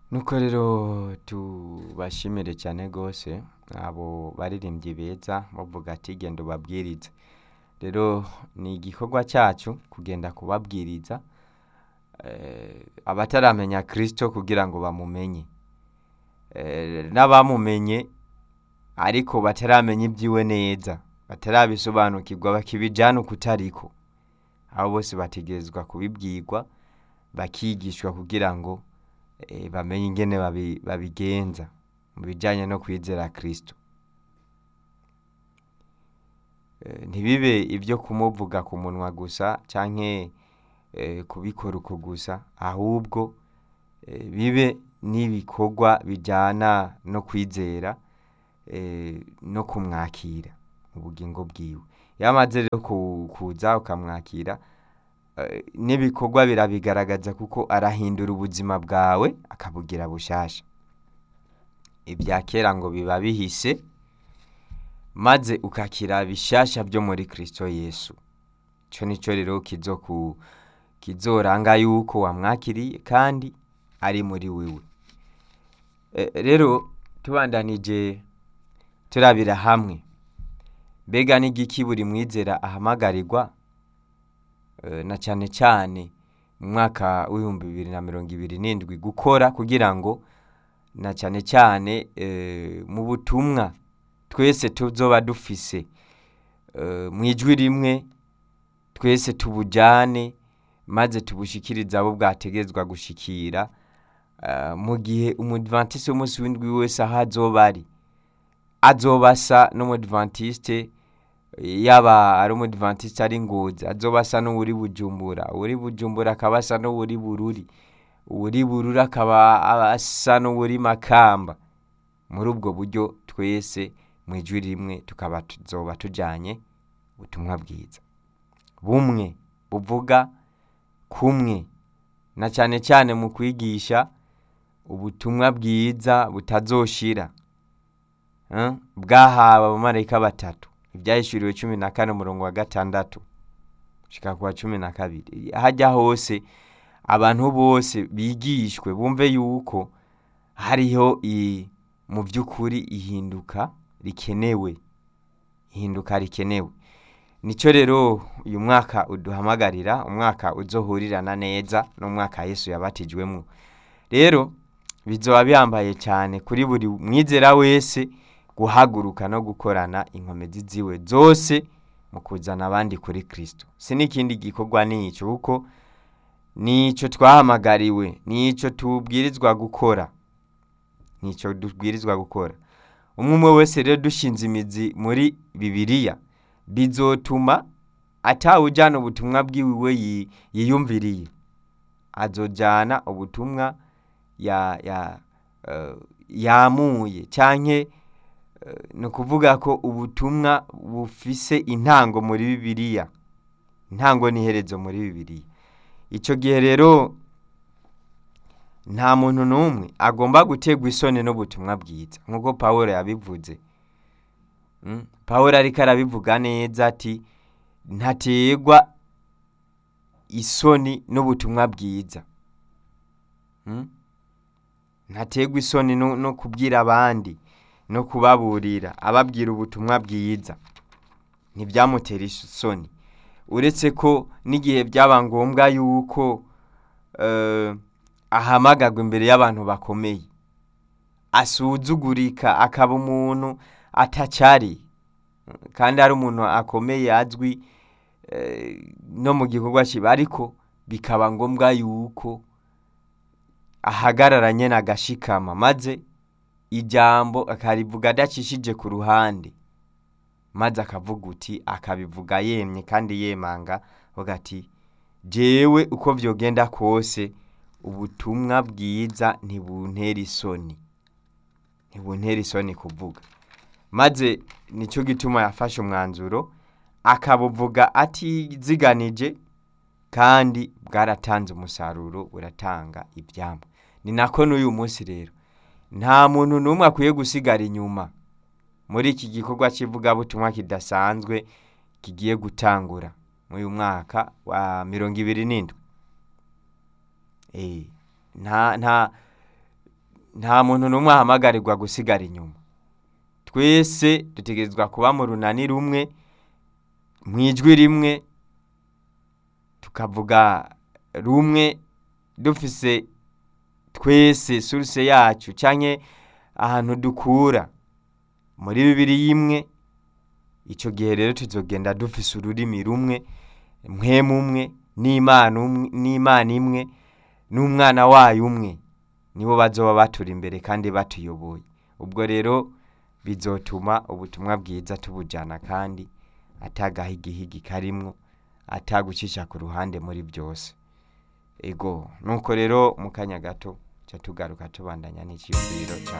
nuko rero tubashimire cyane rwose abo baririmbyi beza bavuga ati genda ubabwirize rero ni igikorwa cyacu kugenda kubabwiriza eh, abataramenya kirisito kugira ngo bamumenye Eh, n'abamumenye ariko bataramenya ibyiwe neza batarabisobanukirwa bakibijyana uko utariko abo bose bategerezwa kubibwirwa bakigishwa kugira ngo eh, bamenye ingene babi- babigenza mu bijyanye no kwizera kirisito Eh, ntibibe ibyo kumuvuga ku munwa gusa canke eh, kubikora uko gusa ahubwo eh, bibe n'ibikorwa bijyana no kwizera eh, no kumwakira mu bugingo bwiwe iyo amaze rero ku- kuza ukamwakira eh, n'ibikorwa birabigaragaza kuko arahindura ubuzima bwawe akabugira bushasha ibya kera ngo biba bihise maze ukakira bishasha byo muri kristo yesu icyo nicyo rero kizoku kizoranga yuko wamwakiriye kandi ari muri wewe Eh, rero tubandanije turabira hamwe mbega n'igiki buri mwizera ahamagarirwa Eh, na cyane cyane mu mwaka w'ibihumbi bibiri na mirongo ibiri n'indwi gukora kugira ngo na cyane cyane eh, mu butumwa twese tuzoba dufise eh, mu ijwi rimwe twese tubujyane maze tubushikirize abo bwategezwa gushikira eh, mu gihe umudivantiste w'umunsi w'indwi wese aho azoba ari azoba asa n'umudivantiste yaba ari umudivantiste ari ngozi azoba asa n'uwuri bujumbura uwuri bujumbura akaba asa n'uwuri bururi uwuri bururi akaba asa n'uwuri makamba muri ubwo buryo twese mu ijwi rimwe tukaba tuzoba tujyanye ubutumwa bwiza bumwe buvuga kumwe na cyane cyane mu kwigisha ubutumwa bwiza butazoshira eh, bwahawe abamarayika batatu ibyahishuriwe cumi na kane umurongo wa gatandatu gushika ku wa cumi na kabiri hajya hose abantu bose bigishwe bumve yuko hariho i- mu by'ukuri ihinduka rikenewe ihinduka rikenewe nicyo rero uyu mwaka uduhamagarira umwaka uzohurirana neza n'umwaka yesu yabatijwemo rero bizoba bihambaye cyane kuri buri mwizera wese guhaguruka no gukorana inkomezi ziwe zose mu kuzana abandi kuri kirisito si n'ikindi gikorwa n'icyo kuko nicyo twahamagariwe nicyo tubwirizwa gukora nicyo dubwirizwa gukora umwe umwe wese rero dushinze imizi muri bibiliya bizotuma atawujyana ubutumwa bwiwe yi- yiyumviriye azojyana ubutumwa ya ya eh, yamuye cyanke eh, ni ukuvuga ko ubutumwa bufise intango muri bibiliya intango n'iherezo muri bibiliya icyo gihe rero nta muntu n'umwe agomba gutegwa isoni n'ubutumwa bwiza nk'uko paul yabivuze Mm, paul ariko arabivuga neza ati ntategwa isoni n'ubutumwa bwiza Mm? ntategwa isoni no, no kubwira abandi no kubaburira ababwira ubutumwa bwiza ntibyamutera isoni uretse ko n'igihe byaba ngombwa yuko eh, ahamagagwa imbere y'abantu bakomeye asuzugurika akaba umuntu atacyari kandi ari umuntu akomeye azwi eh, no mu gikorwa kiba ariko bikaba ngombwa yuko ahagararanye n'agashikama maze ijambo akarivuga adacishije ku ruhande maze akavuga uti akabivuga yemye kandi yemanga avuga ati jewe uko byogenda kose ubutumwa bwiza ntibuntera isoni ntibuntera isoni kuvuga maze nicyo gituma yafashe umwanzuro akabuvuga atiziganije kandi bwaratanze umusaruro buratanga ibyambo ni nako n'uyu munsi rero nta muntu n'umwe akwiye gusigara inyuma muri iki gikorwa cy'ivugabutumwa kidasanzwe kigiye gutangura muri uyu mwaka wa mirongo ibiri n'indwi Eh, nta nta nta muntu n'umwe ahamagarirwa gusigara inyuma twese dutegerezwa kuba mu runani rumwe mu ijwi rimwe tukavuga rumwe dufise twese suruse yacu canke ahantu dukura muri bibiri y'imwe ico gihe rero tuzogenda dufise ururimi rumwe mpwemu umwe n'imana umwe n'imana imwe n'umwana wayo umwe nibo bazoba baturi imbere kandi batuyoboye ubwo rero bizotuma ubutumwa bwiza tubujana kandi atagahigihigi karimwo atagucisha ku ruhande muri byose ego nuko rero mu kanya gato ca tugaruka tubandanya n'iciyumviro ca